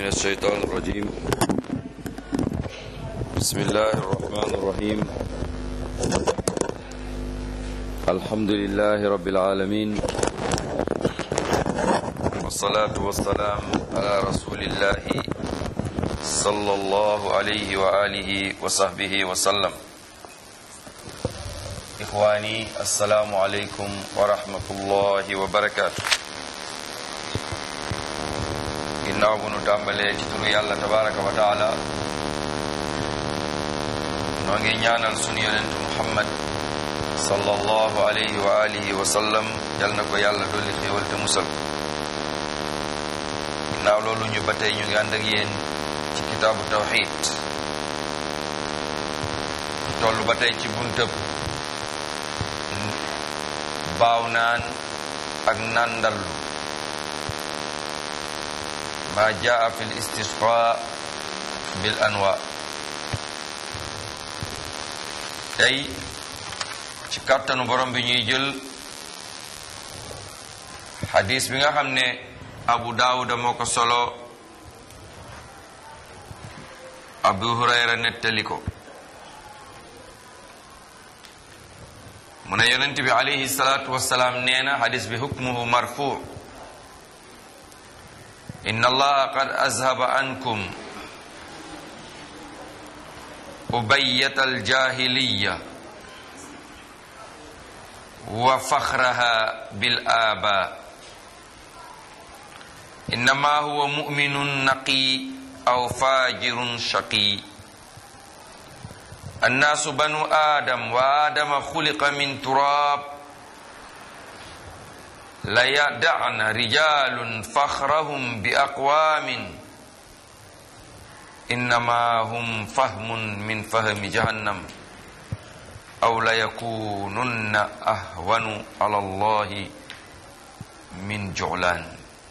من الشيطان الرجيم بسم الله الرحمن الرحيم الحمد لله رب العالمين والصلاة والسلام على رسول الله صلى الله عليه وآله وصحبه وسلم إخواني السلام عليكم ورحمة الله وبركاته ginnaaw bu nu tàmbalee ci turu yàlla tabaraka wa taala noo ngi ñaanal sunu yonent muhammad sallallahu alayhi wa alihi wa sallam yal na ko yàlla dolli xéewal te musal ginnaaw loolu ñu ba tey ñu ngi ànd ak yéen ci kitaabu tawxid toll ba tey ci buntëb baaw naan ak nàndallu ma jaa fi l istisqa bil anwa tey ci kàttanu borom bi ñuy jël xadis bi nga xam ne abu daawuda moo ko solo abu hurayra nettali ko mu ne yonent bi alayhi salaatu wasalaam nee na xadis bi hukmuhu marfu inna allaha qad azhaba ankum ubayyata aljahiliya wa fakhraha bil aba innama huwa mu'minun naqi aw fajirun shaqi annaasu banu adam wa adama xuliqa min turab la yada'na rijalun fakhrahum bi aqwamin innama hum fahmun min fahmi jahannam aw la yakununna ahwanu ala allahi min ju'lan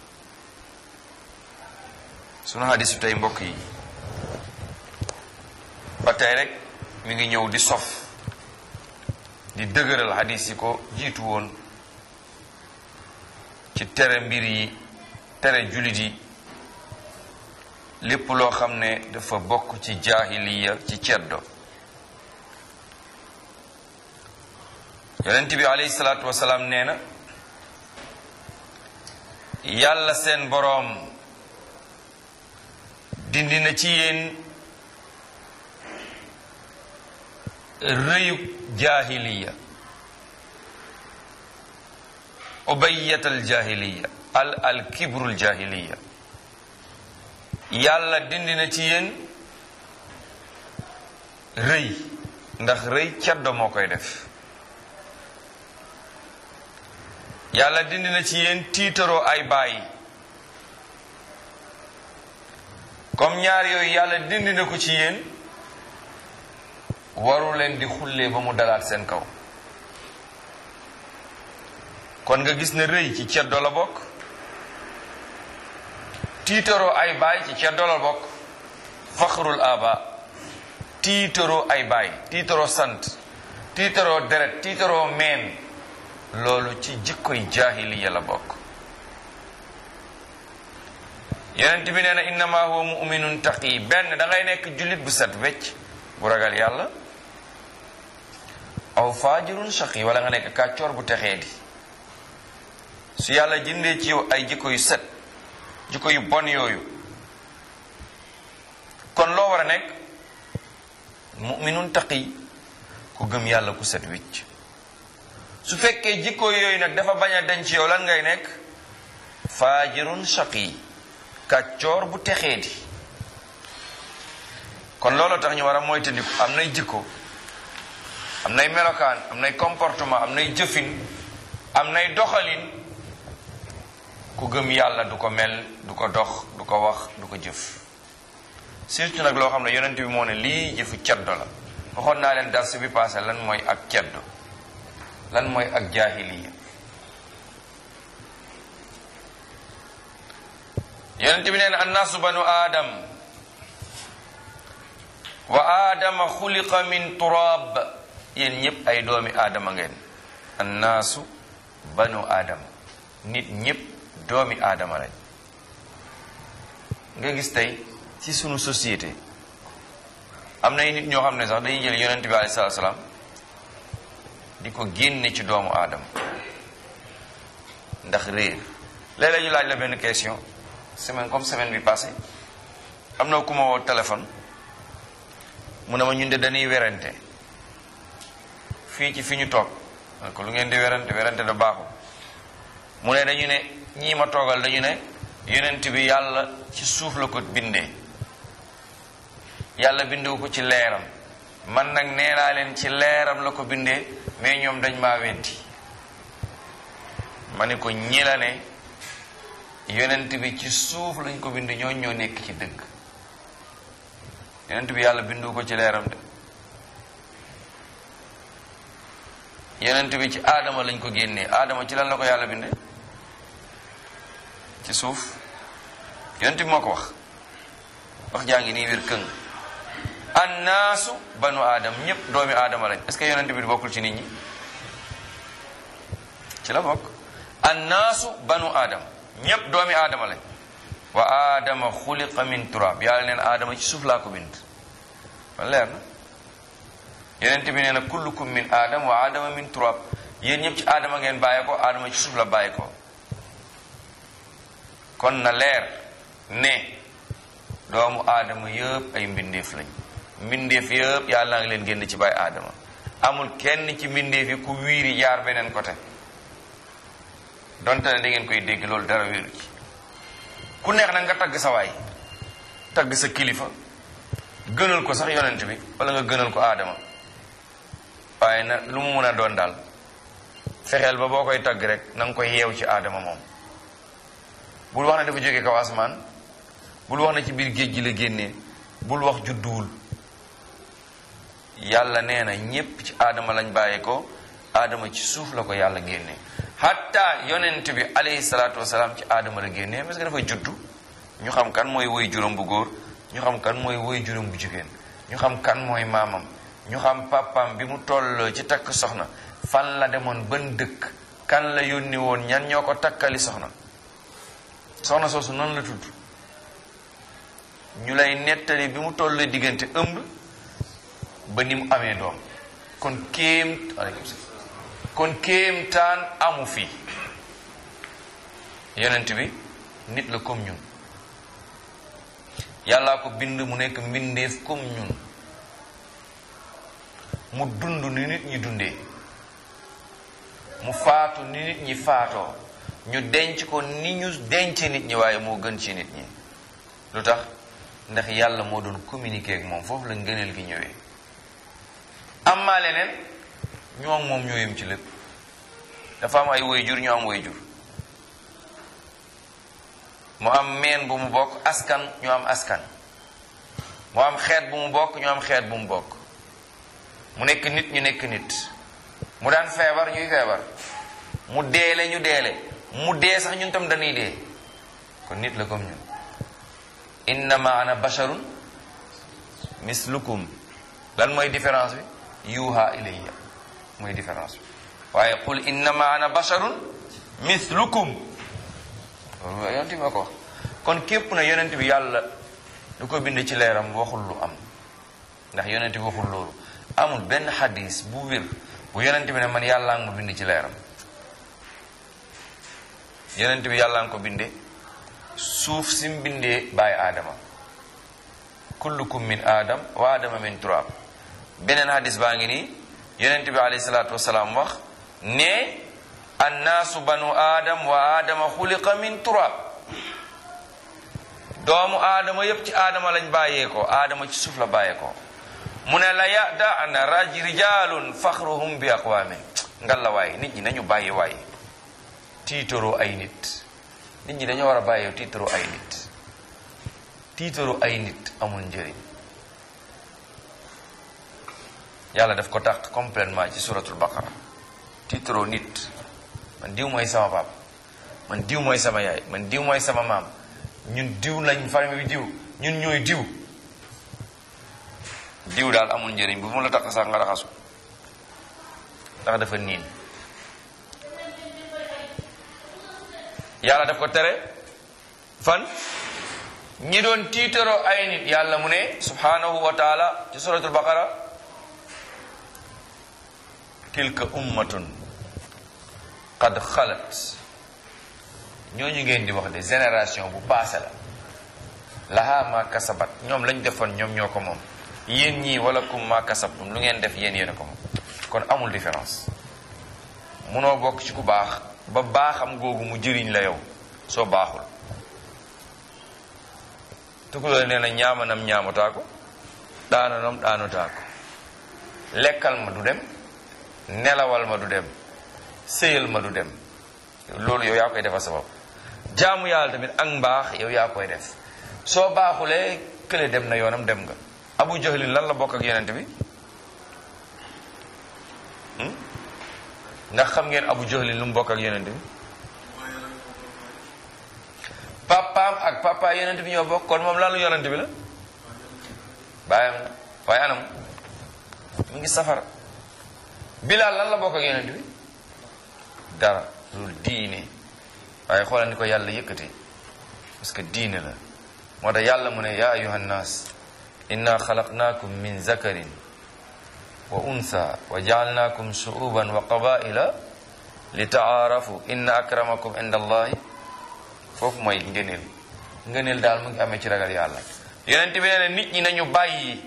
sunu hadis bi tey mbokk yi ba tey rek mi ngi ñëw di sof di dëgëral hadis yi ko jiitu woon ci tere mbir yi tere jullit yi lépp loo xam ne dafa bokk ci jaahiliya ci ceddo yonent bi alayhi salaatu wasalaam nee na yàlla seen boroom dindi na ci yéen rëyub jaahiliya ubayyat al jahiliya al al kibrul jahiliya yàlla dindi na ci yéen rëy ndax rëy caddo moo koy def yàlla dindi na ci yéen tiitaroo ay bàyyi comme ñaar yooyu yàlla dindi na ko ci yéen waru leen di xullee ba mu dalaat seen kaw kon nga gis ne rëy ci ceddo la bokk tiitaroo ay baay ci ceddo la bokk faxrul aba tiitaroo ay baay tiitaroo sant tiitaroo deret tiitaroo meen loolu ci jikkoy jaahiliya la bokk yonent bi nee na innama huwa muminun taqi benn da ngay nekk jullit bu set wecc bu ragal yàlla aw faajirun shaqi wala nga nekk kàccoor bu texee di su yàlla jëndee ci yow ay jikko yu set jikko yu bon yooyu kon loo war a nekk muminun taqi ku gëm yàlla ku set wicc su fekkee jikko yooyu nag dafa bañ a dañ ci yow lan ngay nekk faajirun shaqi kàccoor bu texee di kon loolu tax ñu war a moytandiku am nay jikko am nay melokaan am nay comportement am nay jëfin am nay doxalin ku gëm yàlla du ko mel du ko dox du ko wax du ko jëf surtout nag loo xam ne yonent bi moo ne lii jëfu ceddo la waxoon naa leen dars bi passé lan mooy ak ceddo lan mooy ak jaahiliya yonent bi nee na annaasu banu aadam wa aadama xuliqa min turaab yéen ñëpp ay doomi aadama ngeen annaasu banu aadama nit ñëpp doomi aadama lañ nga gis tey ci sunu société am na ay nit ñoo xam ne sax dañuy jël yonent bi alayhi salaatu salaam di ko génne ci doomu aadama ndax réer léeg-léeg ñu laaj la benn question semaine comme semaine bi passée am na ku ma woo téléphone mu ne ma ñun de dañuy werante fii ci fi ñu toog man ko lu ngeen di werante werante da baaxul mu ne dañu ne ñii ma toogal dañu ne yonent bi yàlla ci suuf la ko bindee yàlla bindewu ko ci leeram man nag nee naa leen ci leeram la ko bindee mais ñoom dañ maa weddi ma ne ko ñi la ne yonent bi ci suuf lañ ko bind ñoo ñoo nekk ci dëgg yonent bi yàlla bindu ko ci leeram de yonent bi ci aadama lañ ko génnee aadama ci lan la ko yàlla bindee ci suuf yonent bi moo ko wax wax jaa ngi nii wér këng annaasu banu aadam ñépp doomi aadama lañ est-ce que yonent bi bokkul ci nit ñi ci la bokk annaasu banu aadam ñépp doomi aadama lañ wa aadama xuliqa min turab yàlla neen aadama ci suuf laa ko bind man leer na yonent bi nee na kullukum min aadam wa aadama min turab yéen ñëpp ci aadama ngeen bàyyi ko aadama ci suuf la bàyyi ko kon na leer ne doomu aadama yëpp ay mbindeef lañ mbindeef yëpp yàlla naa ngi leen génn ci bàyyi aadama amul kenn ci mbindeef yi ku wiiri jaar beneen côté donte ne da ngeen koy dégg loolu dara wéeru ci ku neex nag nga tagg sa waay tagg sa kilifa gënal ko sax yonent bi wala nga gënal ko aadama waaye na lu mu mun a doon daal fexeel ba boo koy tagg rek na nga koy yeew ci aadama moom bul wax ne dafa jóge kaw asamaan bul wax ne ci biir géej gi la génnee bul wax judduwul yàlla nee na ñépp ci aadama lañ bàyyee ko aadama ci suuf la ko yàlla génnee hatta yonent bi alayhi salaatu wasalaam ci aadama la génnee parce que dafa juddu ñu xam kan mooy woy juróom bu góor ñu xam kan mooy woy juróom bu jigéen ñu xam kan mooy maamam ñu xam papam bi mu toll ci takk soxna fan la demoon ban dëkk kan la yónni woon ñan ñoo ko takkali soxna soxna soosu noonu la tudd ñu lay nettali bi mu toll diggante ëmb ba ni mu amee doom kon kéem aleykum salaam kon kéemtaan amu fi yonent bi nit la comme ñun yàllaa ko bind mu nekk mbindeef comme ñun mu dund ni nit ñi dundee mu faatu ni nit ñi faatoo ñu denc ko ni ñu denc nit ñi waaye moo gën ci nit ñi lu tax ndax yàlla moo doon communiquer ak moom foofu la ngëneel gi ñëwee am maa leneen ñoom moom ñoo yem ci lépp dafa am ay waajur ñu am waajur mu am meen bu mu bokk askan ñu am askan mu am xeet bu mu bokk ñu am xeet bu mu bokk mu nekk nit ñu nekk nit mu daan feebar ñuy feebar mu deele ñu deele mu dee sax ñun tam dañuy dee kon nit la comme ñun innama ana basharun mislukum lan mooy différence bi yuuha ilayya mooy différence bi waaye qul innama ana basharun mislukum loolu yonent bi ma ko wax kon képp na yonent bi yàlla du ko bind ci leeram waxul lu am ndax yonent bi waxul loolu amul benn xadis bu wér bu yonent bi ne man yàllaa nga ma bind ci leeram yonent bi yàllaa nga ko binde suuf si mu bindee bàyyi aadama kullukum min aadam wa aadama min turab beneen hadis baa ngi nii yonent bi alayhi salaatu wasalaam wax ne annaasu banu aadam wa aadama xuliqa min turab doomu aadama yépp ci aadama lañ bàyyee ko aadama ci suuf la bàyyee ko mu ne la yadana raj rijalun faxruhum bi aqwamin ngalla waay nit ñi nañu bàyyi waay tiitaroo ay nit nit ñi dañoo war a bàyyee tiitaroo ay nit tiitaroo ay nit amul njëriñ yàlla daf ko tàq complètement ci suratul baqara tiitaroo nit man diw mooy sama pap man diw mooy sama yaay man diw mooy sama maam ñun diw lañ famille bi diw ñun ñooy diw diw daal amul njëriñ bu mu la taq sax nga raxasu ndax dafa niin yàlla daf ko tere fan ñi doon tiitaroo ay nit yàlla mu ne subhanahu wa taala ci suratul baqara tilka ummatun qad xalat ñooñu ngeen di wax de génération bu passé la laha ma kasabat ñoom lañ defoon ñoom ñoo ko moom yéen ñii wala kum ma kasabtum lu ngeen def yéen yéen a ko moom kon amul différence munoo bokk ci ku baax ba baaxam googu mu jëriñ la yow soo baaxul tukuloo nee na ñaamanam ñaamataa ko daananam daanotaa ko lekkal ma du dem nelawal ma du dem sëyal ma du dem loolu yow yaa koy defal sa bopp jaamu yàlla tamit ak mbaax yow yaa koy def soo baaxulee kële dem na yoonam dem nga abu jahlin lan la bokk ak yonent bi ndax xam ngeen abu jahlin lu mu bokk ak yonent bi papaam ak papa yonent bi ñoo bokk kon moom lan lu yonent bi la bàyyam la waaye anam mu ngi safara bilaal lan la bokk ak yonent bi dara loolu diine waaye xoolal ni ko yàlla yëkkatee parce que diine la moo tax yàlla mu ne yaa ayuha nnaas inna xalaqnaakum min zakarin wa unsa wa jaalnaakum shuuban wa qabaila li taarafu inna akramakum inda allahi foofu mooy ngëneel ngëneel daal mu ngi amee ci ragal yàlla yonent bi nee na nit ñi nañu bàyyi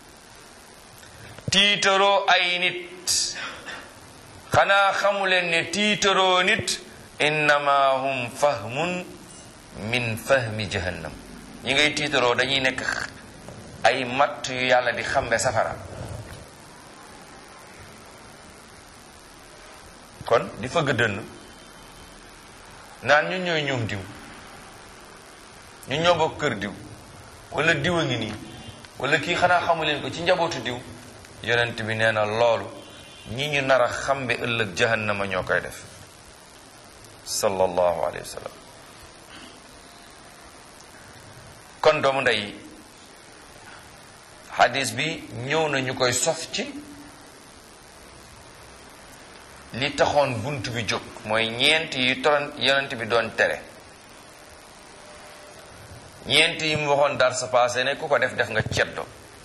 tiitaroo ay nit xanaa xamuleen ne tiitaroo nit innama hum fahmun min fahmi jahannam ñi ngay tiitaroo dañuy nekk ay matt yu yàlla di xambe safara kon di fëgg dënn naan ñu ñooy ñoom diw ñu ñoo bokk kër diw wala diw a ngi nii wala kii xanaa xamuleen ko ci njabootu diw yonent bi nee na loolu ñi ñu nar a xambe ëllëg jahannama ñoo koy def sallallahu alayhi wa sallam kon doomu ndey hadis bi ñëw na ñu koy sof ci li taxoon bunt bi jóg mooy ñeent yi toron yonent bi doon tere ñeent yi mu waxoon dar sa passé ne ku ko def def nga ceddo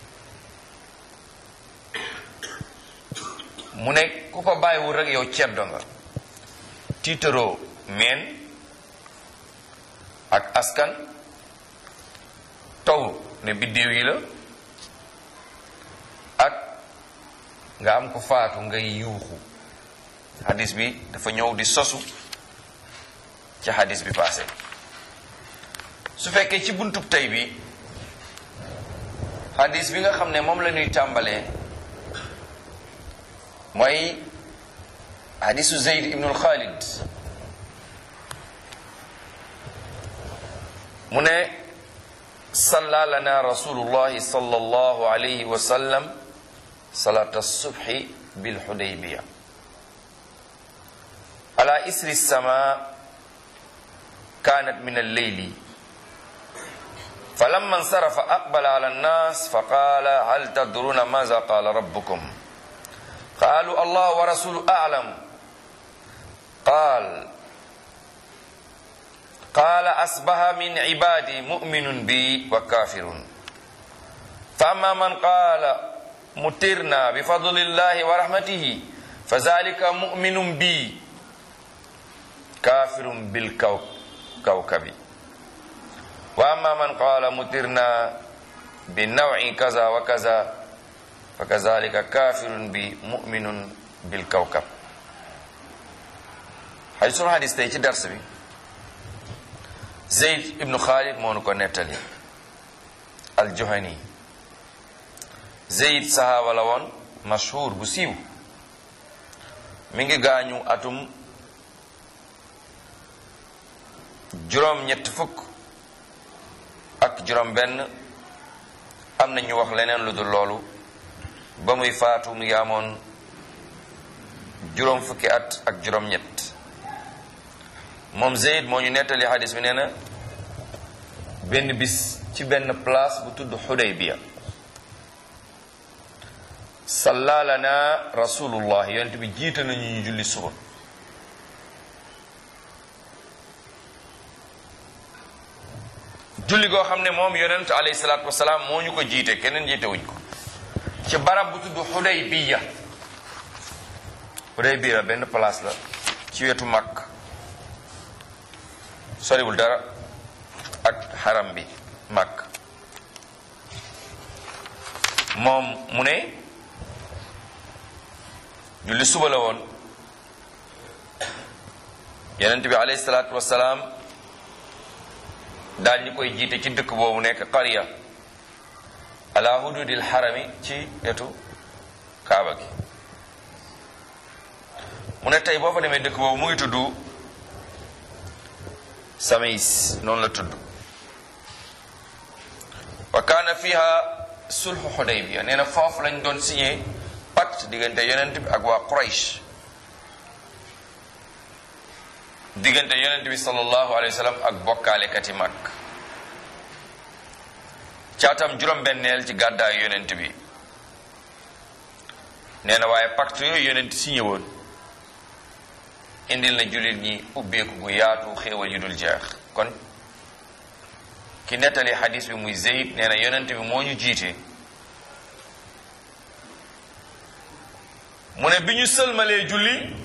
mu ne ku ko bàyyiwul rek yow ceddo nga tiitaroo meen ak askan taw ne biddéew yi la ak nga am ko faatu ngay yuuxu hadis bi dafa ñëw di sosu ci hadis bi passé su fekkee ci buntub tey bi hadis bi nga xam ne moom la ñuy tàmbalee mooy hadisu zeyd ibnul xaalid mu ne salla lana rasulullahi sallallahu alayhi wa sallam salata subhi bilxudaybiya ala isri sama kanat min alleyli فلما انصرف أقبل على الناس فقال هل تدرون ماذا قال ربكم قالوا الله ورسوله أعلم قال قال أصبح من عبادي مؤمن بي وكافر فأما من قال مترنا بفضل الله ورحمته فذلك مؤمن بي كافر بالكوكب وأما من قال مترنا بنوع كذا وكذا فكذلك كافر بمؤمن بالكوكب hay sunu hadis tey ci dars bi zeyd ibnu xaalid moo nu ko nettali aljuhani zeyd sahaaba la woon mashhur bu siiw mi ngi gaañu atum juróom ñett fukk ak juróom benn am na ñu wax leneen lu dul loolu ba muy faatu mu ngi amoon juróom fukki at ak juróom ñett moom Zeyd moo ñu nettali xadis bi nee na benn bis ci benn place bu tudd Xudaybiya salla lana rasulullah yonent bi jiite nañu ñu julli suba julli goo xam ne moom yonent alayhi salaatu wasalaam moo ñu ko jiite keneen jiite wuñ ko ci barab bu tudd Xudaybiya Xudaybiya benn place la ci wetu Makk soriwul dara ak xaram bi Makk moom mu ne julli suba la woon yonent bi alayhi salaatu wasalaam daal ñu koy jiite ci dëkk boobu nekk qarya ala hududil xarami ci wetu kaaba gi mu ne tey boo fa demee dëkk boobu mu ngi tudd Samays noonu la tudd wa kaana fiha sulhu Xudaybiya nee na foofu lañ doon signé pacte diggante yonent bi ak waa Quraysh diggante yonent bi sallallahu alayhi wa sallam ak bokkaalekati mag caatam juróom-benneel ci gàddaayu yonent bi nee na waaye pacte yooyu yonent signé woon indil na jullit ñi ubbeeku gu yaatu xéewal yu dul jeex kon ki nettali xadis bi muy Zeyd nee na yonent bi moo ñu jiite mu ne bi ñu sëlmalee julli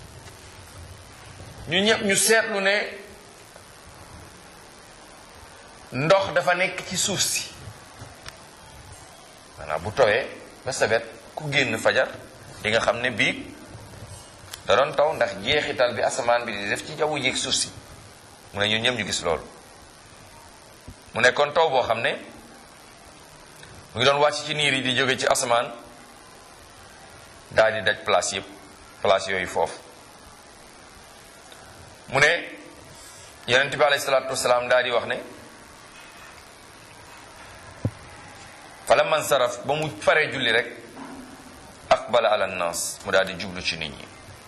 ñu ñëpp ñu seetlu ne ndox dafa nekk ci suuf si maanaam bu tawee ba sabet ku génn fajar di nga xam ne biig da doon taw ndax jeexital bi asamaan bi di def ci jawwu jéeg suuf si mu ne ñun ñëpp ñu gis loolu mu nekkoon taw boo xam ne mu ngi doon wàcc ci niir yi di jóge ci asamaan daal di daj place yëpp place yooyu foofu mu ne yonent bi alayhi salaatu wasalaam daal di wax ne fala man saraf ba mu paree julli rek aqbala ala nnaas mu daal di jublu ci nit ñi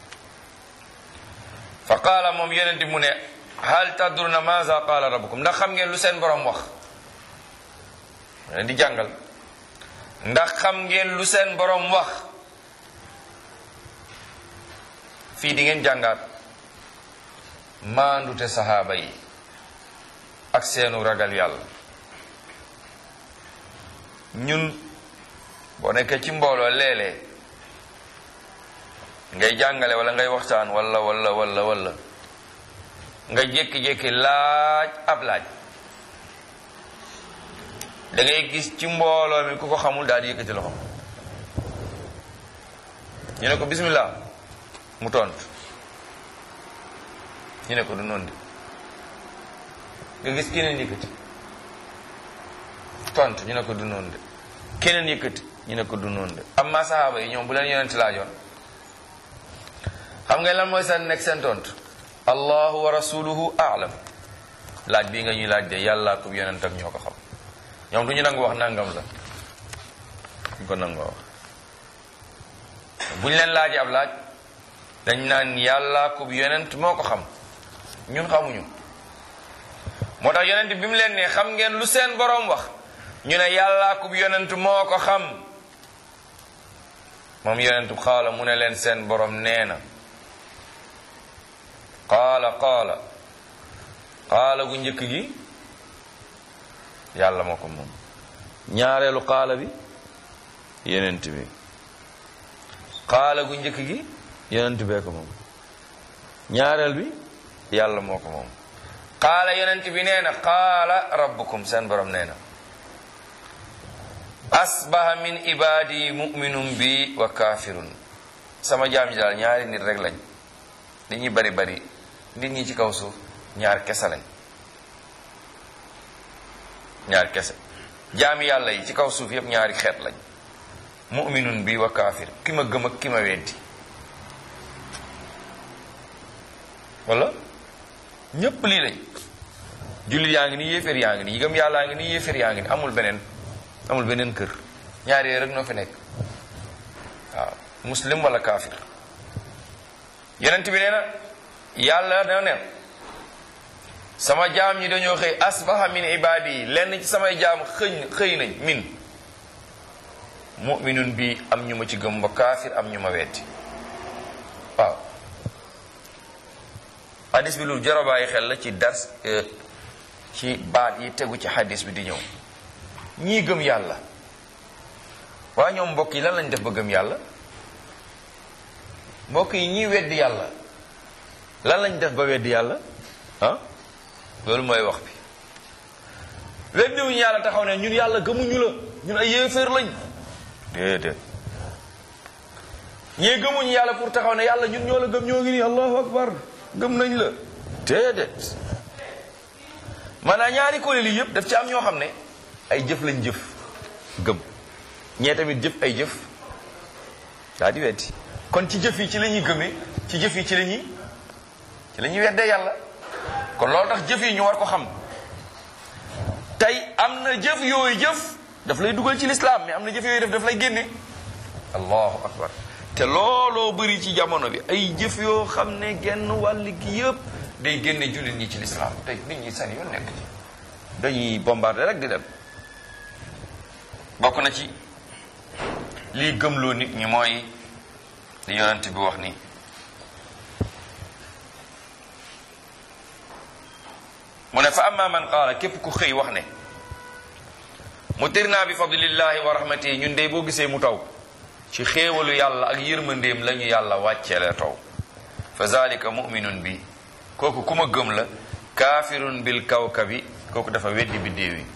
fa qaala moom yonent bi mu ne hal tadruna maza qaala rabbukum ndax xam ngeen lu seen borom wax mu leen di jàngal ndax xam ngeen lu seen borom wax fii di ngeen jàngaat maandute saxaaba yi ak seenu ragal yàlla ñun boo nekkee ci mbooloo léeg-léeg ngay jàngale wala ngay waxtaan wala wala wala wala nga jékki-jékki laaj ab laaj da ngay gis ci mbooloo mi ku ko xamul daal di yëkkati loxo ñu ne ko bismillah mu tontu ñu ne ko du noonu de nga gis keneen yëkkati tontu ñu ne ko du noonu de keneen yëkkati ñu ne ko du noonu de amma saxaaba yi ñoom bu leen yonent laajoon xam nga lan mooy seen nekk seen tontu allahu wa rasuluhu aalam laaj bii nga ñuy laaj de yàlla ko yonent ak ñoo ko xam ñoom du ñu nangu wax nangam la duñ ko nangoo wax bu ñu leen laajee ab laaj dañ naan yàlla ko yonent moo ko xam ñun xamuñu moo tax yonent bi mu leen ne xam ngeen lu seen boroom wax ñu ne yàlla ko yonent moo ko xam moom yonent xaala mu ne leen seen boroom nee na qaala qaala qaala gu njëkk gi yàlla moo ko moom ñaareelu qaala bi yonent bi qaala gu njëkk gi yonent bee ko moom ñaareel bi yàlla moo ko moom qaala yonent bi nee na qaala rabbukum seen borom nee na asbaha min ibadi muminun bi wa kafirun sama jaam ñi daal ñaari nit rek lañ li ñuy bari bari nit ñi ci kaw suuf ñaar kese lañ ñaar kese jaami yàlla yi ci kaw suuf yépp ñaari xeet lañ muminun bi wa kaafir ki ma gëm ak ki ma weddi wala ñépp lii lañ jullit yaa ngi nii yéeféer yaa ngi nii gëm yàllaa ngi nii yéeféer yaa ngi nii amul beneen amul beneen kër ñaari yooyu rek noo fi nekk waaw muslim wala kaafir yonent bi nee na yàlla da ne sama jaam ñi dañoo xëy asbaha min ibaadi yi lenn ci samay jaam xëy xëy nañ min muminun bi am ñu ma ci gëm ba kaafir am ñu ma wetti waaw hadis bi lu jar a bàyyi xel la ci dars ci baat yi tegu ci hadis bi di ñëw ñii gëm yàlla waa ñoom mbokk yi lan lañ def ba gëm yàlla mbokk yi ñii weddi yàlla lan lañ def ba weddi yàlla ah loolu mooy wax bi weddiwuñu yàlla taxaw ne ñun yàlla gëmuñu la ñun ay yéeféer lañ déedéet ñii gëmuñu yàlla pour taxaw ne yàlla ñun ñoo la gëm ñoo ngi nii allahu akbar gëm nañ la déedéet maanaam ñaari kuréel yi yëpp daf ci am ñoo xam ne ay jëf lañ jëf gëm ñee tamit jëf ay jëf daa di weddi kon ci jëf yi ci la ñuy gëmee ci jëf yi ci la ñuy ci la ñuy weddee yàlla kon loolu tax jëf yi ñu war ko xam tey am na jëf yooyu jëf daf lay dugal ci lislaam mais am na jëf yooyu def daf lay génne allahu akbar te looloo bëri ci jamono bi ay jëf yoo xam ne genn wàll gi yëpp day génne jullit ñi ci lislaam tey nit ñi seen yoon nekk ci dañuy bombardé rek di dem bokk na ci lii gëmloo nit ñi mooy li yonent bi wax ni mu ne fa amma man qaala képp ku xëy wax ne mutirna bi fadlillahi wa rahmatihi ñun de boo gisee mu taw ci xéewalu yàlla ak yërmandeem la ñu yàlla wàcceele taw fa zalika muminun bi kooku ku ma gëm la kaafirun bil kawkabi kooku dafa weddi biddéew yi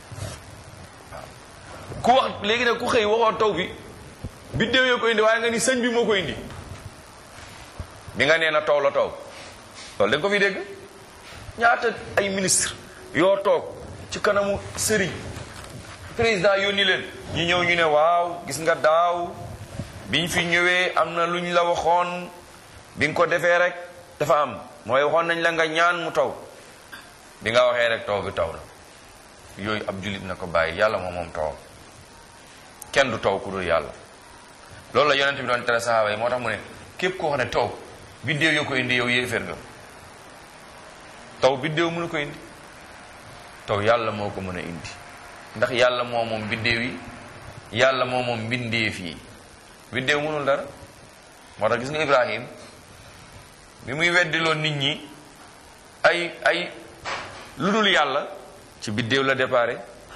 waaw ku wax léegi nag ku xëy waxoo taw bi biddéew yoo ko indi waaye nga ni sëñ bi moo ko indi bi nga nee na taw la taw loolu da nga ko fi dégg ñaata ay ministre yoo toog ci kanamu sëriñ président yónni leen ñu ñëw ñu ne waaw gis nga daaw biñ fi ñëwee am na luñ la waxoon bi nga ko defee rek dafa am mooy waxoon nañ la nga ñaan mu taw bi nga waxee rek taw bi taw la yooyu ab jullit na ko bàyyi yàlla moom moom tawam kenn du taw ku dul yàlla loolu la yonent bi doon tere sahaaba yi moo tax mu ne képp koo xam ne taw biddéew yoo ko indi yow yéeféer nga taw biddéew mënu ko indi taw yàlla moo ko mën a indi ndax yàlla moo moom biddéew yi yàlla moo moom mbindeef yi biddéew mënul dara moo tax gis nga Ibrahim bi muy weddiloo nit ñi ay ay lu dul yàlla ci biddéew la déparé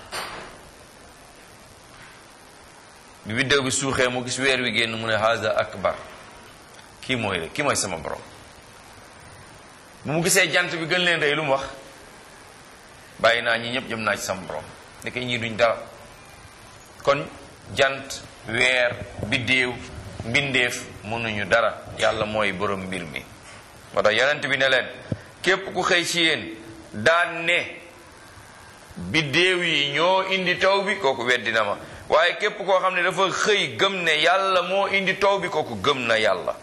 bi biddéew bi suuxee mu gis weer wi génn mu ne haza akbar kii mooy kii mooy sama borom bu mu gisee jant bi gën leen rëy lu mu wax bàyyi naa ñi ñëpp jëm naa ci sama borom ndeke ñii duñ dara kon jant weer biddéew mbindeef mënuñu dara yàlla mooy borom mbir mi moo tax yonent bi ne leen képp ku xëy ci yéen daan ne biddéew yi ñoo indi taw bi kooku weddi na ma waaye képp koo xam ne dafa xëy gëm ne yàlla moo indi taw bi kooku gëm na yàlla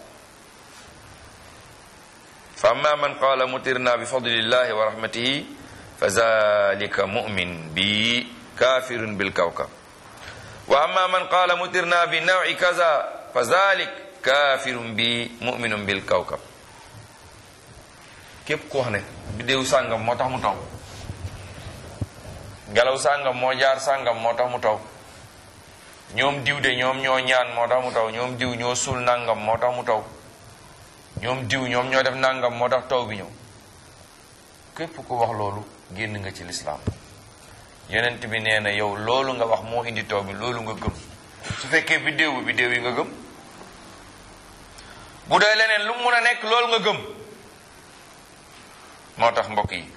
fa amma man qaala mutirna bi fadlillahi wa rahmatihi fa zalika mu'min bi kafirun bil kawkab wa amma man qaala mutirna bi nawi kaza fa zalik kafirun bi mu'minun bil kawkab képp ko wax ne biddéew sàngam moo tax mu taw ngelaw sàngam moo jaar sàngam moo tax mu taw ñoom diw de ñoom ñoo ñaan moo tax mu taw ñoom diw ñoo suul nangam moo tax mu taw ñoom diw ñoom ñoo def nangam moo tax taw bi ñëw képp ku wax loolu génn nga ci lislaam yonent bi nee na yow loolu nga wax moo indi taw bi loolu nga gëm su fekkee biddéew bi biddéew yi nga gëm bu dee leneen lu mu mun a nekk loolu nga gëm moo tax mbokk yi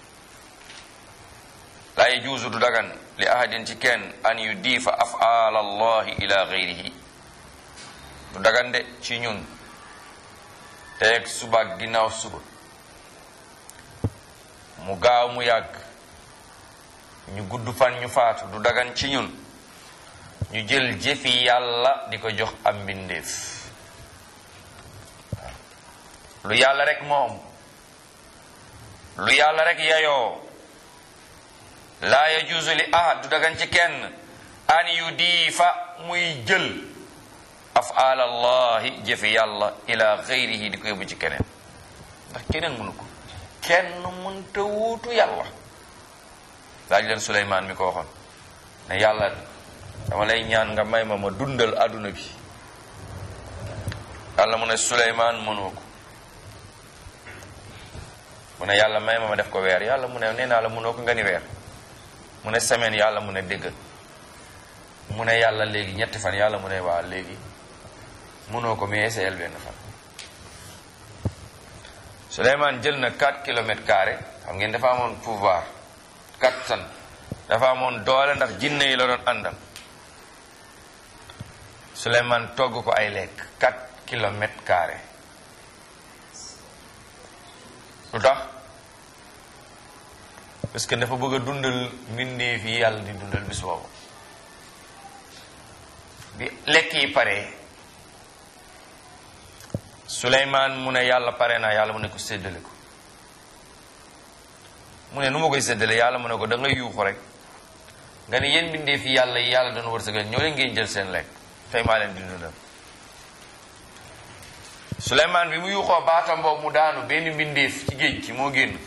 laa yajuusu du dagan li ahadin ci kenn an yu diifa afaal allahi ila gayrihi du dagan de ci ñun teeg suba ak ginnaaw suba mu gaaw mu yàgg ñu gudd fan ñu faatu du dagan ci ñun ñu jël jëfi yàlla di ko jox am mbindeef lu yàlla rek moom lu yàlla rek yayoo laa yajuusu li ahad du dagan ci kenn an yu diifa muy jël afaal allahi jëfi yàlla ila xayrihi di ko yóbbu ci keneen ndax keneen mënu ko kenn mënta wuutu yàlla laaj leen suleymaan mi ko waxoon ne yàlla dama lay ñaan nga may ma ma dundal àdduna bi yàlla mu ne suleymaan mënoo ko mu ne yàlla may ma ma def ko weer yàlla mu ne nee naa la munoo ko nga ni weer mu ne semaine yàlla mu ne déggal mu ne yàlla léegi ñetti fan yàlla mu ne waa léegi munoo ko mais essayel benn fan Souleymane jël na 4 kilomètres carrés xam ngeen dafa amoon pouvoir kattan dafa amoon doole ndax jinne yi la doon àndal Souleymane togg ko ay lekk 4 kilomètres carrés lu tax parce que dafa bëgg a dundal mbindeef yi yàlla di dundal bis boobu bi lekk yi pare Souleymane mu ne yàlla pare naa yàlla mu ne ko séddale ko mu ne nu ma koy séddale yàlla mu ne ko da nga yuuxu rek nga ne yéen mbindeef yi yàlla yi yàlla doon wërsëgal ñoo leen ngeen jël seen lekk tey maa leen di dundal Souleymane bi mu yuuxoo baatam boobu mu daanu benn mbindeef ci géej gi moo génn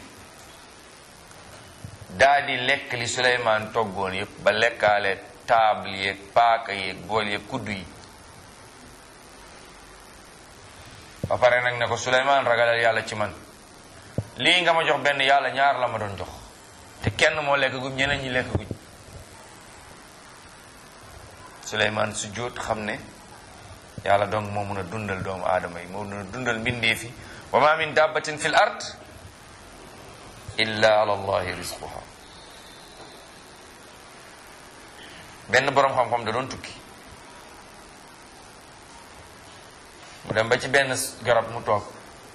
daa di lekk li Souleymane toggoon yépp ba lekkaale table yeeg paaka yeeg bool yeeg kuddu yi ba pare nag ne ko Souleymane ragalal yàlla ci man lii nga ma jox benn yàlla ñaar la ma doon jox te kenn moo lekk guñ ñeneen ñi lekk guñ Souleymane su jóot xam ne yàlla donc moo mun a dundal doomu aadama yi moo mun a dundal mbindeef yi wa ma min dabbatin fil ard illa ala allahi rizquha benn boroom xam-xam da doon tukki mu dem ba ci benn garab mu toog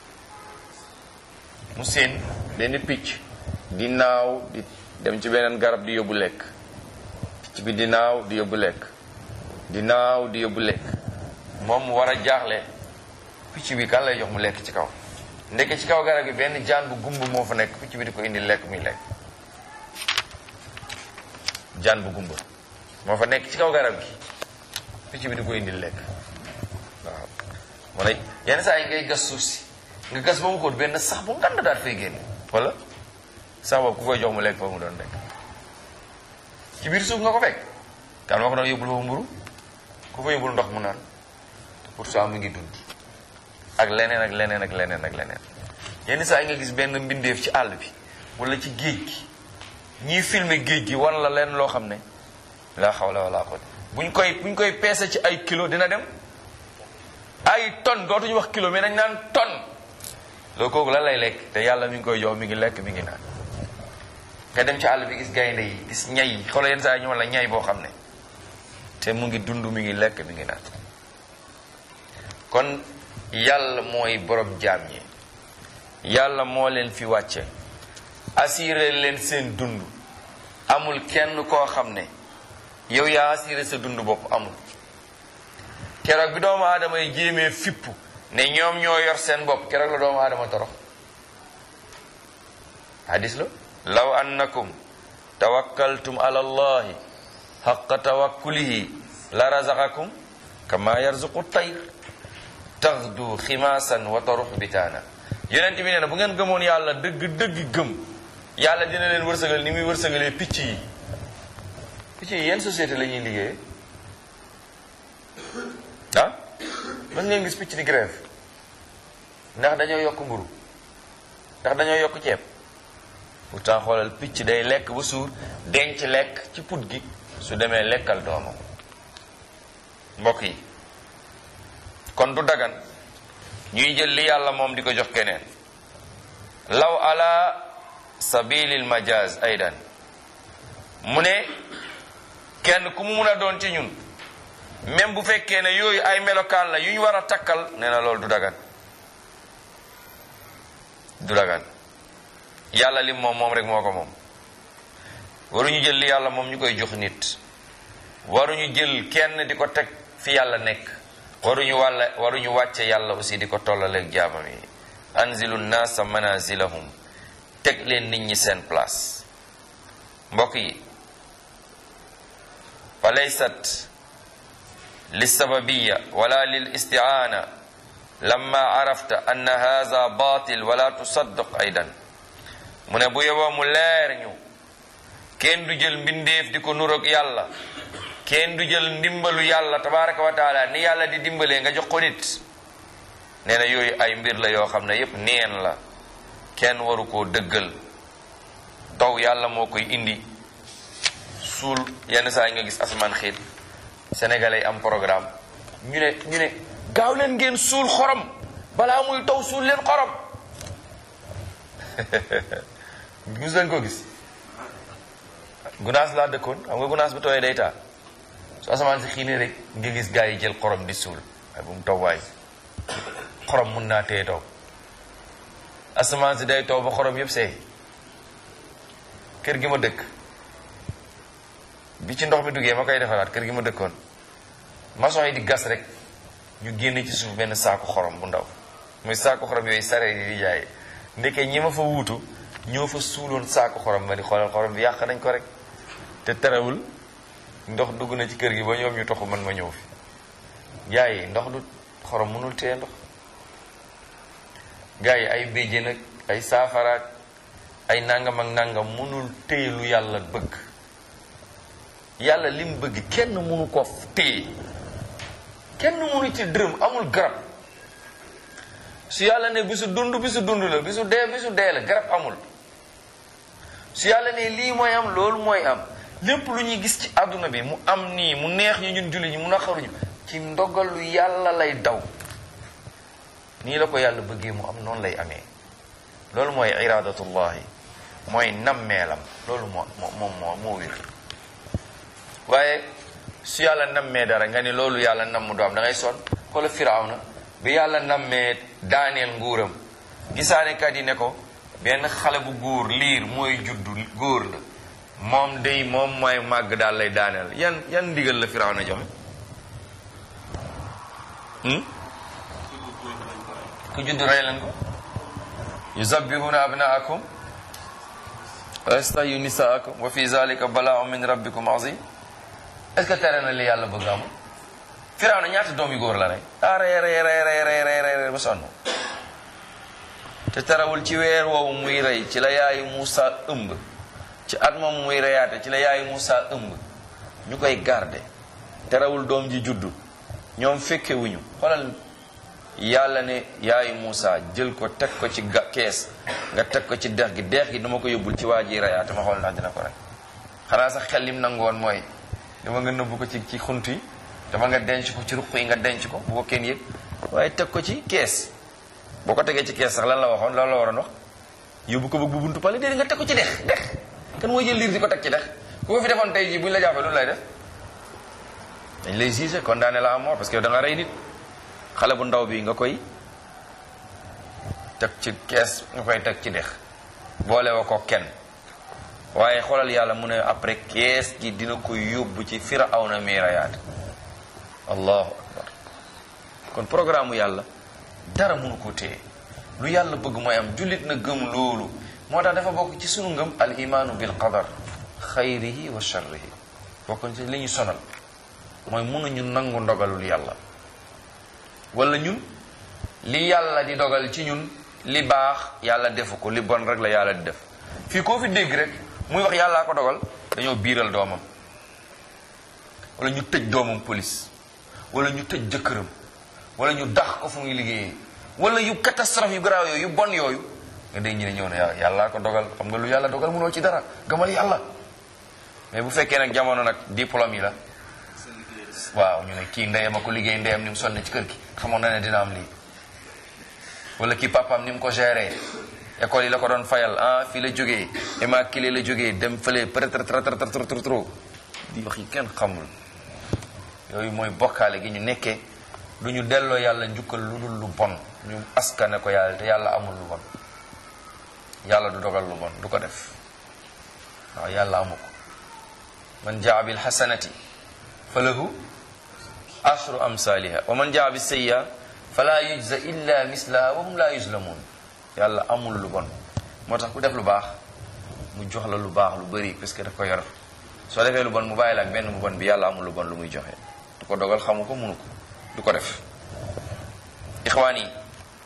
mu séen benn picc di naaw di dem ci beneen garab di yóbbu lekk picc bi di naaw di yóbbu lekk di naaw di yóbbu lekk moom mu war a jaaxle picc bi kan lay jox mu lekk ci kaw ndeke ci kaw garab gi benn jaan bu gumb moo fa nekk picc bi di ko indi lekk muy lekk jaan bu gumba moo fa nekk ci kaw garab gi picc bi di ko indi lekk waaw mu ne yenn saa yi ngay gas suuf si nga gas ba mu xóot benn sax bu ngand daal fay génne wala sax boobu ku koy jox mu lekk foofu mu doon lekk ci biir suuf nga ko fekk kan moo ko doon yóbbul foofu mburu ku fa yóbbul ndox mu naan pourtant mu ngi dund ak leneen ak leneen ak leneen ak leneen yenn saa yi nga gis benn mbindeef ci àll bi wala ci géej gi ñiy filmer géej gi wan la leen loo xam ne laa xawla wala quwwata buñ koy buñ koy peese ci ay kilo dina dem ay tonne dootuñu wax kilo mais nañ naan tonne loolu kooku lan lay lekk te yàlla mi ngi koy jox mi ngi lekk mi ngi naan nga dem ci àll bi gis gaynde yi gis ñay yi xoolal yenn saa yi ñu wala ñay boo xam ne te mu ngi dund mi ngi lekk mi ngi naan kon yàlla mooy borom jaam ñi yàlla moo leen fi wàcce assuré leen seen dund amul kenn koo xam ne yow yaa assuré sa dund bopp amul keroog bi doomu aadama yi jéemee fipp ne ñoom ñoo yor seen bopp keroog la doomu aadama torox hadis la law annakum tawakkaltum ala allahi xaqa tawakkulihi la razaqakum kama yarzuqu tayr taxdu ximaasan wa tarux bitaana yonent bi nee na bu ngeen gëmoon yàlla dëgg dëgg gëm yàlla dina leen wërsëgal ni muy wërsëgalee picc yi picc yi yenn société la ñuy liggéeye ah mën ngeen gis picc di grève ndax dañoo yokk mburu ndax dañoo yokk ceeb pourtant xoolal picc day lekk ba suur denc lekk ci put gi su demee lekkal doomam mbokk yi kon du dagan ñuy jël li yàlla moom di ko jox keneen law ala sabilil majaz aydan mu ne kenn ku mu mun a doon ci ñun même bu fekkee ne yooyu ay melokaan la yu ñu war a takkal nee na loolu du dagan du dagan yàlla lim moom moom rek moo ko moom waruñu jël li yàlla moom ñu koy jox nit waruñu jël kenn di ko teg fi yàlla nekk waruñu wàlla waruñu wàcce yàlla aussi di ko tollaleeg jaamam yi anzilu naasa manazilahum teg leen nit ñi seen place mbokk yi fa laysat lisababiya wala lil istiaana lamma arafta anna haza batil wala tusaddaq aydan mu ne bu yeboo mu leer ñu kenn du jël mbindeef di ko nuroog yàlla kenn du jël ndimbalu yàlla tabaraka wa taala ni yàlla di dimbalee nga jox ko nit nee na yooyu ay mbir la yoo xam ne yépp neen la kenn waru koo dëggal taw yàlla moo koy indi suul yenn saa yi nga gis asamaan xiit sénégalais yi am programme ñu ne ñu ne gaaw leen ngeen suul xorom balaa muy taw suul leen xorom gis leen ko gis gunaas laa dëkkoon xam nga gunaas bu tooyee day taa su asamaan si xiinee rek nga gis gaa yi jël xorom di suul waaye bu mu taw waay xorom mun naa téye taw asamaan si day taw ba xorom yëpp seey kër gi ma dëkk bi ci ndox mi duggee ma koy defaraat kër gi ma dëkkoon maçon yi di gas rek ñu génne ci suuf benn saaku xorom bu ndaw muy saaku xorom yooyu sare yi di jaay ndeke ñi ma fa wuutu ñoo fa suuloon saaku xorom ma di xoolal xorom bi yàq nañ ko rek te terewul ndox dugg na ci kër gi ba ñoom ñu toxu man ma ñëw fi gaa yi ndox du xorom mënul téye ndox gaa yi ay béjjén ak ay saafaraak ay nangam ak nangam mënul téye lu yàlla bëgg yàlla lim bëgg kenn mënu ko téye kenn mënu ci dërëm amul garab su yàlla ne bisu dund bisu dund la bisu dee bisu dee la garab amul su yàlla ne lii mooy am loolu mooy am lépp lu ñuy gis ci àdduna bi mu am nii mu neex ñu ñun julli ñi mu naqaruñu ci ndogalu yàlla lay daw nii la ko yàlla bëggee mu am noonu lay amee loolu mooy iradatullahi mooy nammeelam loolu moo moo moo moo wér waaye su yàlla nammee dara nga ni loolu yàlla namm du am da ngay sonn xoola firawna bi yàlla nammee daaneel nguuram gisaanekat yi ne ko benn xale bu góor liir mooy juddu góor la moom day moom mooy màgg daal lay daaneel yan yan ndigal la firawna joxe ku juddu rey leen ko yuzabbihuna abnaakum wa yastahyu nisaakum wa fi zalika balaaun min rabbikum azim est-ce que tere na li yàlla bëgg amul Firawna ñaata doom yu góor la rey ah rey rey rey rey rey rey rey ba sonn te terewul ci weer woowu muy rey ci la yaayu Muusa ëmb ci at moom muy reyaate ci la yaayu Muusa ëmb ñu koy garde terewul doom ji juddu ñoom fekkewuñu xoolal yàlla ne yaayu Muusa jël ko teg ko ci ga kees nga teg ko ci dex gi dex gi dama ko yóbbul ci waa ji reyaate ma xool ndax dina ko rey xanaa sax xel lim nangoon mooy dama nga nëbbu ko ci ci xunt yi dama nga denc ko ci ruq yi nga denc ko bu ko kenn yëg waaye teg ko ci kees boo ko tegee ci kees sax lan la waxoon lan la waroon wax yóbbu ko bëgg bu buntu pale déedéet nga teg ko ci dex dex kan mooy jël liir di ko teg ci dex ku ko fi defoon tey jii bu ñu la jàppee lu lay def dañ lay jugé condamné la à mort parce que da nga rey nit xale bu ndaw bi nga koy teg ci kees nga koy teg ci dex boole wa ko kenn waaye xoolal yàlla mu ne après kees gi dina ko yóbbu ci firawna mi rayaat allahu akbar kon programme yàlla dara mënu ko téye lu yàlla bëgg mooy am jullit na gëm loolu moo tax dafa bokk ci sunu ngëm al imaanu bil qadar xayrihi wa sharrihi bokk ci li ñu sonal mooy mënuñu nangu ndogalul yàlla wala ñun li yàlla di dogal ci ñun li baax yàlla defu ko li bon rek la yàlla di def fii koo fi dégg rek muy wax yàllaa ko dogal dañoo biiral doomam wala ñu tëj doomam police wala ñu tëj jëkkëram wala ñu dax ko fu muy liggéeyee wala yu catastrophe yu garaaw yooyu yu bon yooyu nga dégg ñu ne ñëw na yàllaa ko dogal xam nga lu yàlla dogal mënoo ci dara gamal yàlla mais bu fekkee nag jamono nag diplôme yi la waaw ñu ne kii ndeyam a ko liggéey ndeyam ni mu sonn ci kër gi xamoon na ne dina am lii wala kii papaam ni mu ko géré école yi la ko doon fayal ah fii la jógee immaculé la jógee dem fële peut-être trop trop trop trop trop di wax yi kenn xamul yooyu mooy bokkaale gi ñu nekkee du ñu delloo yàlla njukkal lu dul lu bon ñu askane ko yàlla te yàlla amul lu bon yàlla du dogal lu bon du ko def waaw yàlla amu ko man jaa bil hasanati fa lahu ashru amsaliha wa man jaa bis sayya fala yujza illa mislaha wa hum la yuzlamun yàlla amul lu bon moo tax ku def lu baax mu jox la lu baax lu bëri parce que daf ko yor soo defee lu bon mu bàyyi la ak benn bu bon bi yàlla amul lu bon lu muy joxe du ko dogal xamu ko munu ko du ko def ixwaan yi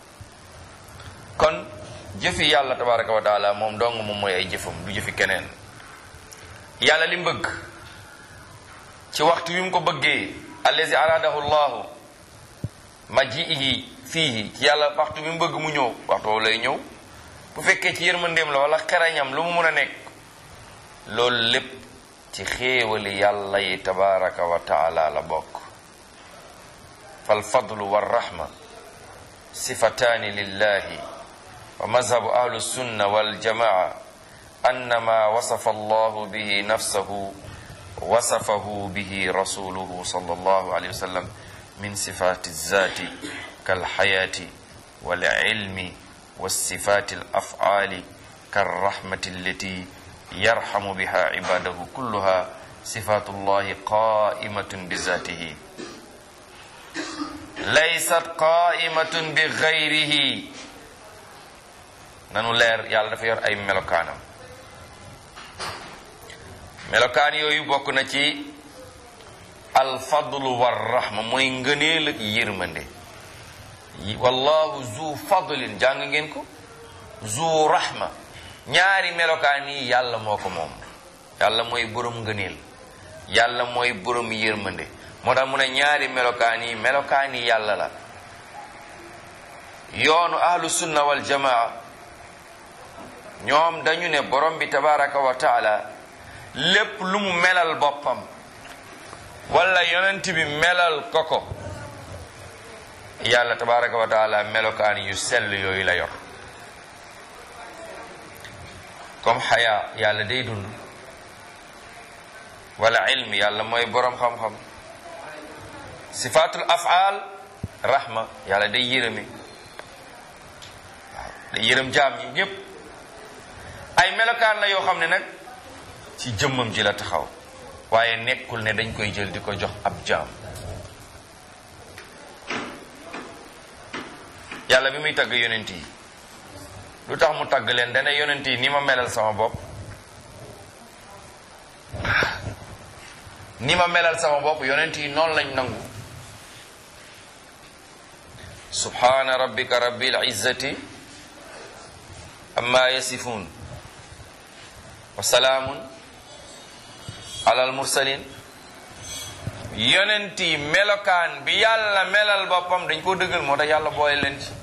kon jëfi yàlla tabaraka wa taala moom dong moom mooy ay jëfam du jëfi keneen yàlla li mu bëgg ci waxtu wi mu ko bëggee allazi aradahu llahu majiihi fiihi ci yàlla waxtu bi mu bëgg mu ñëw waxtu woowu lay ñëw bu fekkee ci yërmandeem la wala xerañam lu mu mun a nekk loolu lépp ci xéewali yàlla yi tabaraka wa taala la bokk fal fadlu wa rahma sifataani lillahi wa mazhabu ahlu sunna wal jamaa annama wasafa allahu bihi nafsahu wasafahu bihi rasuluhu sallallahu alayhi wa sallam min sifati zati kalxayaati walilmi والصفات الأفعال كالرحمة التي يرحم بها عباده كلها صفات الله قائمة بذاته ليست قائمة بغيره nanu leer yàlla dafa yor ay melokaanam melokaan yooyu bokk na ci alfadlu warrahma mooy ngëneel ak yërmande wallahu zu fadlin jàng ngeen ko zu rahma ñaari melokaan yi yàlla moo ko moom yàlla mooy borom ngëneel yàlla mooy borom yërmande moo tax mu ne ñaari melokaan yi melokaan yi yàlla la yoonu ahlu sunna wal jamaa ñoom dañu ne borom bi tabaraka wa taala lépp lu mu melal boppam wala yonent bi melal ko ko yàlla tabaraka wa taala melokaan yu sell yooyu la yor comme xayaa yàlla day dund wala ilm yàlla mooy boroom xam-xam sifatul af'al rahma yàlla day yërëmi waaw day yërëm jaam yi ñépp ay melokaan la yoo xam ne nag ci jëmmam ji la taxaw waaye nekkul ne dañ koy jël di ko jox ab jaam yàlla bi muy tagg yonent yi lu tax mu tagg leen dana yonent yi ni ma melal sama bopp ni ma melal sama bopp yonent yi noonu lañ nangu subhana rabbika rabbil izzati amma yasifun wa salaamun ala al mursalin yonent yi melokaan bi yàlla melal boppam dañ koo dëggal moo tax yàlla boole leen ci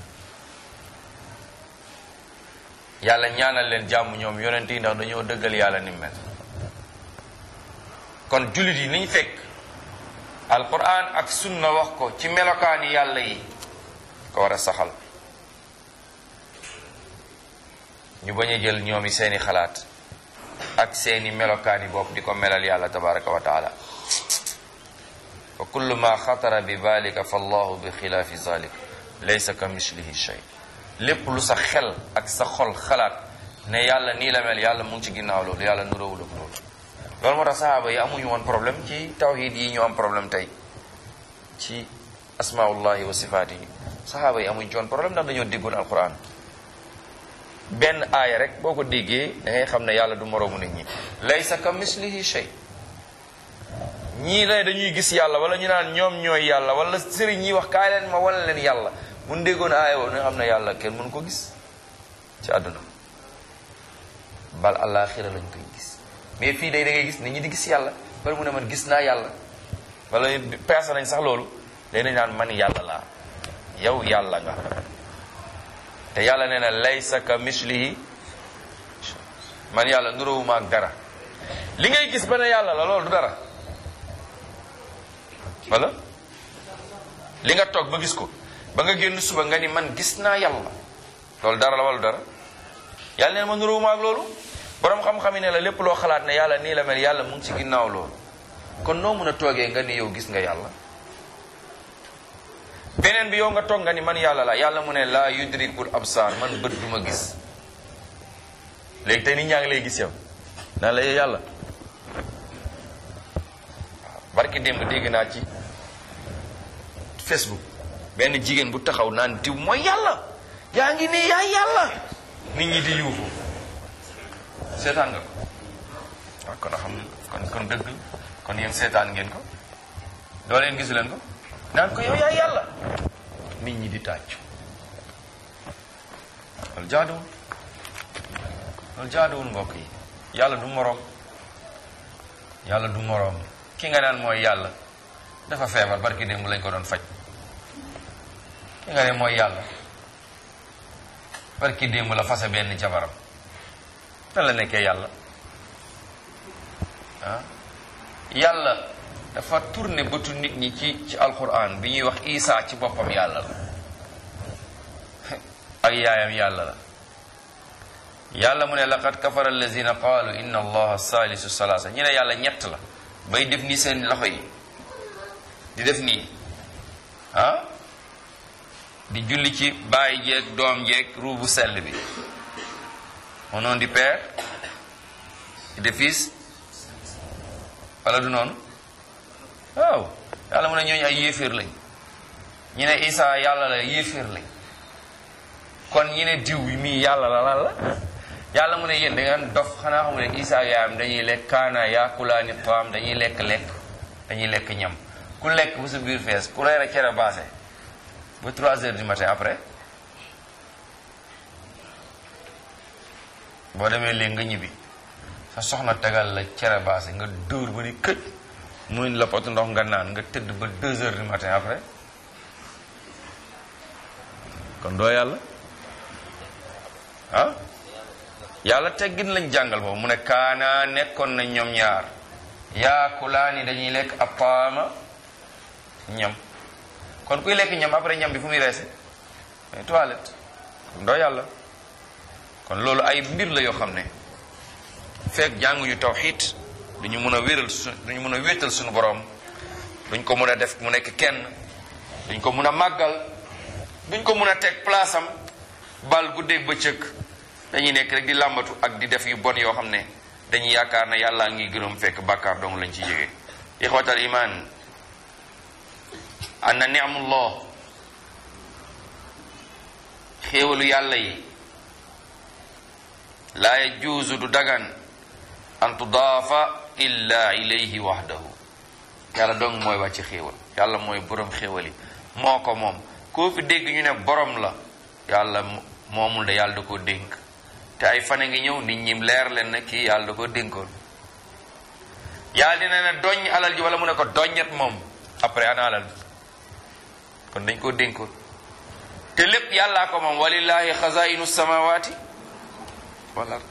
yàlla ñaanal leen jàmm ñoom yonent yi ndax dañoo dëggal yàlla ni mel kon jullit yi niñ fekk alquran ak sunna wax ko ci melokaani yàlla yi ko war a saxal ñu bañ a jël ñoom yi seeni xalaat ak seeni melokaani bopp di ko melal yàlla tabaraka wa taala wa kullu ma xatara bi balika fa allahu bi xilaafi zalik laysa ka mislihi shay lépp lu sa xel ak sa xol xalaat ne yàlla nii la mel yàlla mu ngi ci ginnaaw loolu yàlla nuróowul ak loolu loolu moo tax sahaaba yi amuñu woon problème ci tawhid yi ñu am problème tey ci asmaullahi wa sifaat yi sahaaba yi amuñu ci woon problème ndax dañoo déggoon alquran benn aaya rek boo ko déggee da ngay xam ne yàlla du moroomu nit ñi laysa ka mislihi shay ñii ne dañuy gis yàlla wala ñu naan ñoom ñooy yàlla wala sëriñ ñi wax kaay leen ma wala leen yàlla bu ñu déggoon aaya woo nga xam ne yàlla kenn mënu ko gis ci àdduna bal àllaaxira lañ koy gis mais fii day da ngay gis nit ñi di gis yàlla bala mu ne man gis naa yàlla wala peese nañ sax loolu day nañ naan man yàlla laa yow yàlla nga te yàlla nee na laysa ka mislihi man yàlla nuróowuma ak dara li ngay gis ba ne yàlla la loolu du dara wala li nga toog ba gis ko ba nga génn suba nga ni man gis naa yàlla loolu dara la wala dara yàlla nee na ma nuróowuma ak loolu borom xam-xam yi ne la lépp loo xalaat ne yàlla nii la mel yàlla mu ngi ci ginnaaw loolu kon noo mun a toogee nga ni yow gis nga yàlla beneen bi yow nga toog nga ni man yàlla la yàlla mu ne laa yudrikul absar man bët du ma gis léegi tey nit ñaa ngi lay gis yow naan la yow yàlla barki démb dégg naa ci Facebook benn jigéen bu taxaw naan diw mooy yàlla yaa ngi nii yaay yàlla nit ñi di yuuxu seetaan nga ko waaw kon a xam kon kon dëgg kon yéen seetaan ngeen ko doo leen gisu leen ko naan ko yow yaay yàlla nit ñi di tàccu loolu jaaduwul loolu jaaduwul mbokk yi yàlla du moroom yàlla du moroom ki nga naan mooy yàlla dafa feebar barki démb lañ ko doon faj ki nga ne mooy yàlla barki démb la fase benn jabaram nan la nekkee yàlla ah yàlla dafa tourné bëtu nit ñi ci ci alquran bi ñuy wax Isa ci boppam yàlla la ak yaayam yàlla la yàlla mu ne laqad kafara allazina qaalu inna allaha salisu salasa ñu ne yàlla ñett la bay def nii seen loxo yi di def nii ah di julli ci baay jeeg doom jeeg ruu bu sell bi au nom du père et du fils wala du noonu waaw yàlla mu ne ñooñu ay yéeféer lañ ñu ne Isa yàlla la yéeféer lañ kon ñu ne diw mii yàlla la lan la yàlla mu ne yéen da ngeen dof xanaa xamu ne Isa yaayam dañuy lekk kaana yaakulaani taam dañuy lekk lekk dañuy lekk ñam ku lekk bu sa biir fees ku reer a cere baase ba 3 heures du matin après boo demee léegi nga ñibbi sa soxna tegal la cere baase nga dóor ba ni këj muy la pot ndox nga naan nga tëdd ba 2 heures du matin après kon doo yàlla ah yàlla teggin lañ jàngal foofu mu ne kaana nekkoon na ñoom ñaar yaakulaani dañuy lekk apaama ñam kon kuy lekk ñam après ñam bi fu muy reese mais toilette kon doo yàlla kon loolu ay mbir la yoo xam ne fekk jànguñu tawxiid duñu mën a wéral su duñu mën a wéetal suñu borom duñ ko mën a def mu nekk kenn duñ ko mën a màggal duñ ko mën a teg place am bal guddeeg bëccëg dañuy nekk rek di làmbatu ak di def yu bon yoo xam ne dañuy yaakaar ne yàllaa ngi gërëm fekk bàkkaar dong lañ ci yége ixwatal iman anna ni'amullah xéewalu yàlla yi laa yajuuzu du dagan an tudaafa illa ilayhi wahdahu yàlla dong mooy wàcc xéewal yàlla mooy borom xéewal yi moo ko moom koo fi dégg ñu ne borom la yàlla moomul de yàlla da ko dénk te ay fan a ngi ñëw nit ñi leer leen ne kii yàlla da ko dénkoon yàlla dina ne doñ alal ji wala mu ne ko doññet moom après ana alal bi kon dañ koo dénkoon te lépp yàllaa ko moom walillahi xazainu samawati wal ard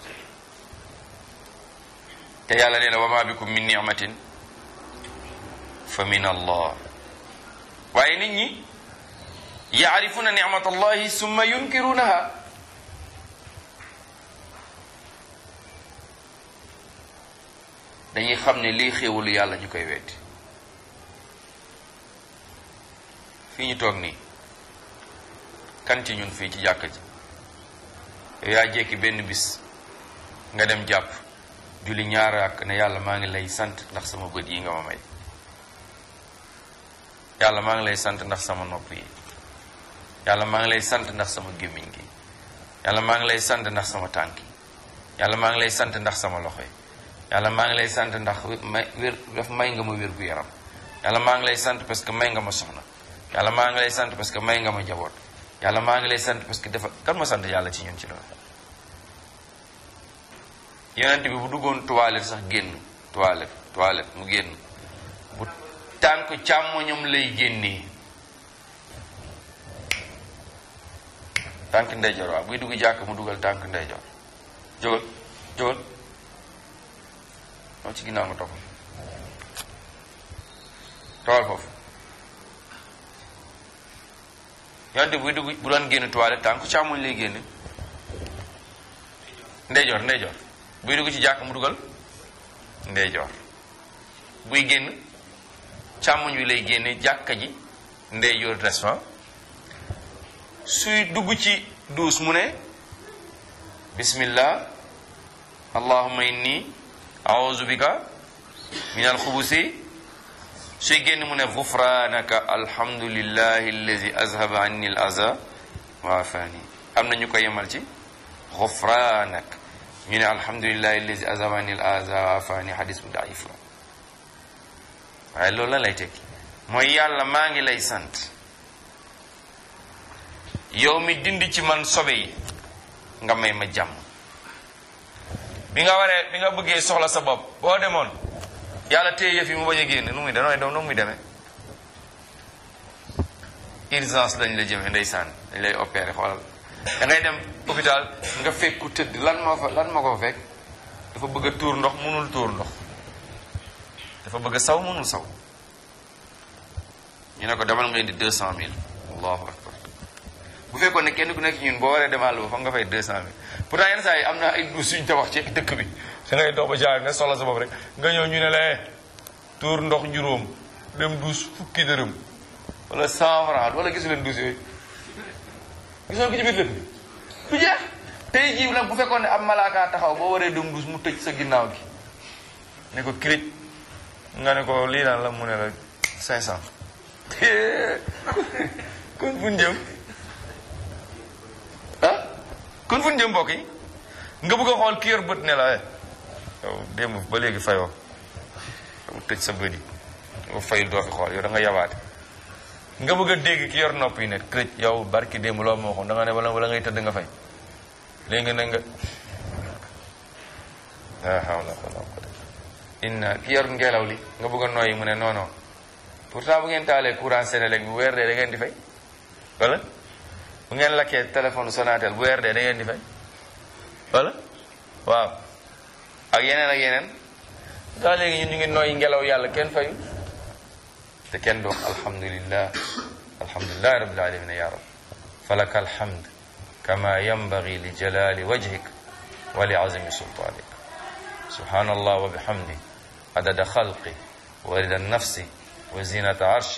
te yàlla nee na wa ma bikum min ni'matin fa min allah waaye nit ñi yaarifuna nicmat allahi summa yunkirunaha dañuy xam ne lii xéewalu yàlla ñu koy weddi fii ñu toog nii kan ci ñun fii ci jàkka ji yow yaa jekki benn bis nga dem jàpp julli ñaar ak ne yàlla maa ngi lay sant ndax sama bët yi nga ma may yàlla maa ngi lay sant ndax sama nopp yi yàlla maa ngi lay sant ndax sama gémmiñ gi yàlla maa ngi lay sant ndax sama tànk yi yàlla maa ngi lay sant ndax sama loxo yi yàlla maa ngi lay sant ndax may wér daf may nga ma wér gu yaram yàlla maa ngi lay sant parce que may nga ma soxna yàlla maa ngi lay sant parce que may nga ma jaboot yàlla maa ngi lay sant parce que dafa kan ma sant yàlla ci ñun ci loolu yonent bi bu duggoon toilette sax génn toilette toilette mu génn bu tànk càmmoñam lay génnee tànk ndeyjoor waaw buy dugg jàkk mu dugal tànk ndeyjoor jógal jógal moom ci ginnaaw nga topp toogal foofu yonte buy dugg bu doon génn toilette tànk càmmoñ lay génne ndeyjoor ndeyjoor buy dugg ci jàkk mu dugal ndeyjoor buy génn càmmoñ wi lay génne jàkka ji ndeyjoor restaurant suy dugg ci duus mu ne bismillah allahumma inni a'udhu bika min alxubusi suy génn mu ne gufranaka alhamdulillahi allazi azhaba anni al aza wa afani am na ñu ko yemal ci gufranak ñu ne alhamdulillahi allazi azhaba anni al aza wa afani hadis bu daif la waaye loolu la lay tekki mooy yàlla maa ngi lay sant yow mi dindi ci man sobe yi nga may ma jàmm bi nga waree bi nga bëggee soxla sa bopp boo demoon yàlla téye yëf yi mu bañ a génn nu muy demee nu muy demee urgence lañ la jëmee ndeysaan dañ lay opéré xoolal da ngay dem hôpital nga fekk ku tëdd lan moo fa lan moo ko fa fekk dafa bëgg a tuur ndox mënul tuur ndox dafa bëgg a saw mënul saw ñu ne ko demal nga indi deux cent mille allahu akbar bu fekkoon ne kenn ku nekk ñun boo waree demal ba fa nga fay deux cent mille pourtant yenn saa yi am na ay duus suñ tabax ci dëkk bi da ngay dox ba jaar nga soxla sa bopp rek nga ñëw ñu ne la tuur ndox juróom dem duus fukki dërëm wala cent franc wala gisu leen duus yooyu gisoon ko ci biir dëkk bi du jeex tey jii nag bu fekkoon ne ab malaaka taxaw boo waree dem duus mu tëj sa ginnaaw gi ne ko kirij nga ne ko lii daan la mu ne la cinq cent kon fu ñu jëm ah kon fu ñu jëm mbokk yi nga bëgg a xool ki yor bët ne la yow démb ba léegi fayoo yow tëj sa bët yi nga fayul doo fi xool yow da nga yabaate nga bëgg a dégg ki yor nopp yi ne kërëj yow barki démb loo moo xoon da nga ne wala wala ngay tëdd nga fay léegi ne nga la hawla wala quwwata inna ki yor ngelaw li nga bëgg a nooyi mu ne non non pourtant bu ngeen taalee courant Sénélec bu weer dee da ngeen di fay wala bu ngeen lakkee téléphone Sonatel bu weer dee da ngeen di fay wala waaw ak yeneen ak yeneen daa léegi ñun ñu ngi nooyi ngelaw yàlla kenn fayu te kenn doon alhamdulillah alhamdulillahi rabbil alamin ya rab falaka alhamd kama yanbaghi li jalali wajhik wa li azimi sultanik subhanallah wa bihamdi adada khalqi wa rida nafsi wa zinata arshi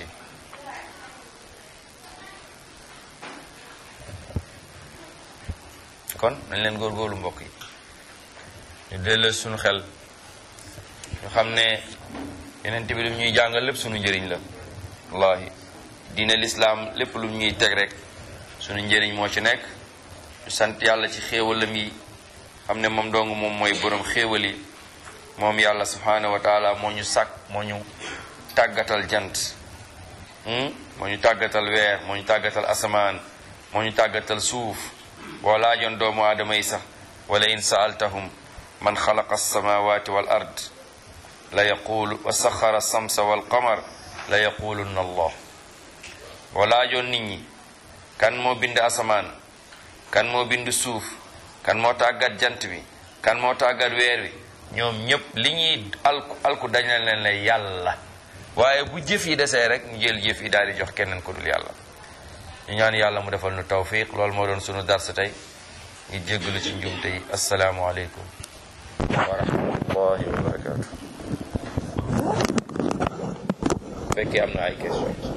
kon nañ leen góorgóorlu mbokk yi ñu delloo suñu xel ñu xam ne yeneen bi lu ñuy jàngal lépp suñu njëriñ la wallahi diine lislaam lépp lu ñuy teg rek suñu njëriñ moo ci nekk ñu sant yàlla ci xéewalam yi xam ne moom dong moom mooy borom xéewal yi moom yàlla subhanahu wa taala moo ñu sàkk moo ñu tàggatal jant moo ñu tàggatal weer moo ñu tàggatal asamaan moo ñu tàggatal suuf boo laajoon doomu aadama yi sax wala in saaltahum man xalaqa alsamawati wal ard la yaqulu wa saxara samsa wal qamar la yaqulunna allah boo laajoon nit ñi kan moo bind asamaan kan moo bind suuf kan moo tàggat jant bi kan moo tàggat weer wi ñoom ñëpp li ñuy alku alku dañ leen ne yàlla waaye bu jëf yi desee rek ñu jël jëf yi daal di jox keneen ko dul yàlla ñu ñaan yàlla mu defal nu tawfiq loolu moo doon sunu dars tey ñu jéggalu ci njumte yi asalaamu aleykum wa rahmatullahi wa barakatuh fekkee am na ay question